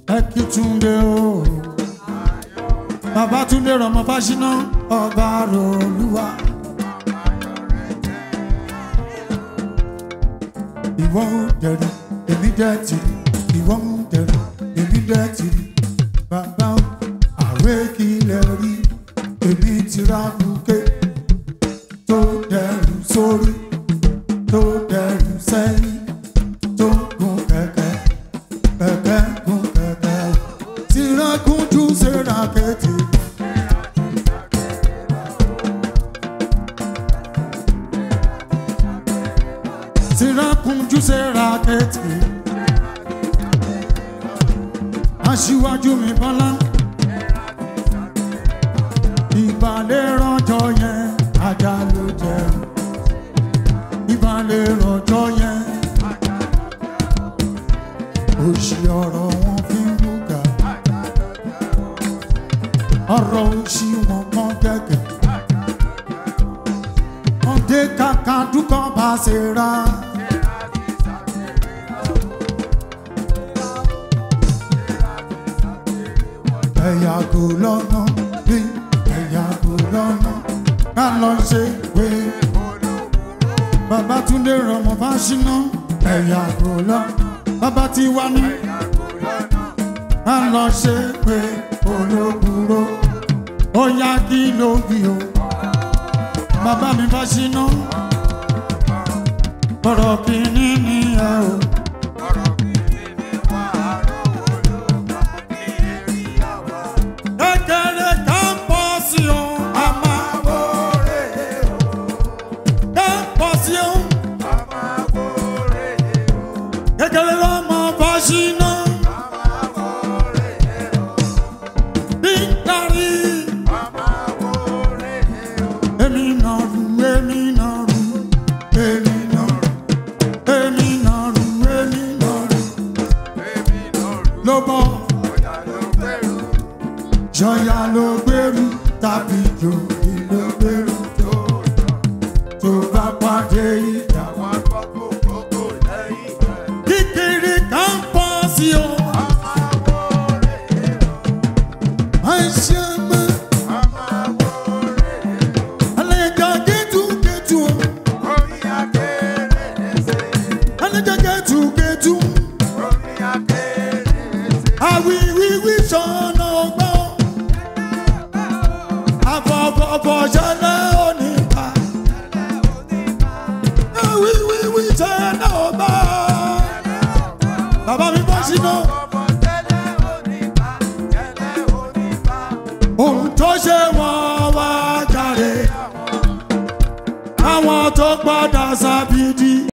ẹ kí túnde o bàbá túnde rọmọ fásiná ọba rọlúwa. ìwọ ń dẹrù èmi dẹ tìrì ìwọ ń dẹrù èmi dẹ tìrì bàbá o àwẹ̀ kìlẹ̀ rí èmi ti ra bùkẹ́ tó dẹrù sórí tó dẹrù sẹ́yìn tó gun kẹ̀kẹ́ kẹ̀kẹ́ gun kẹ̀kẹ́ tìrẹ́kùn jù sẹ́ra kẹ́tì. tìrẹ́kùn jù sẹ́ra kẹ́tì. aṣíwájú mi bọ́lá ìbàlẹ̀ rọjò yẹn ajá ló jẹun ìbàlẹ̀ rọjò yẹn òṣì ọ̀rọ̀ wọn fi ń bùkà ọ̀rọ̀ òṣì wọn mọ́ gẹ́gẹ́ wọ́n dé kàkà dúkọ́ bá ṣe ra. ẹ̀yà kò lọ́nà bí ẹ̀yà kò lọ́nà ká lọ ṣe pé bàbá túndé rọmọ bá ṣínà ẹ̀yà kò lọ́nà bàbá tí wá ní ká lọ ṣe pé olókùrò ó yá kí ló bí o bàbá mi bá ṣínà ọ̀rọ̀ kìíní ni ẹ o. kékeré kan pọ̀ sí o a máa wọlé o kan pọ̀ sí o kékeré lọ́mọ bá ṣínà bí kárí èmi náà rú èmi náà rú èmi náà rú èmi náà rú èmi náà rú ló bọ̀ jọyà ló gbèrú tàbí jòyè ló gbèrú tó tó bá pàdé ìjà kékeré kan pọ̀ sí o. àìṣe mọ́ àlejò kẹ́tù kẹ́tù o àlejò kẹ́tù kẹ́tù àwìwíwí sọ̀nà ọgbọ́n àfọ̀fọ̀fọ̀ ṣẹlẹ̀ onípa àwìwíwí sọ̀nà ọgbọ́n bàbá mi bọ́ sínú ohun tó ṣe wọ́n wá jáde àwọn tó padà sábìdì.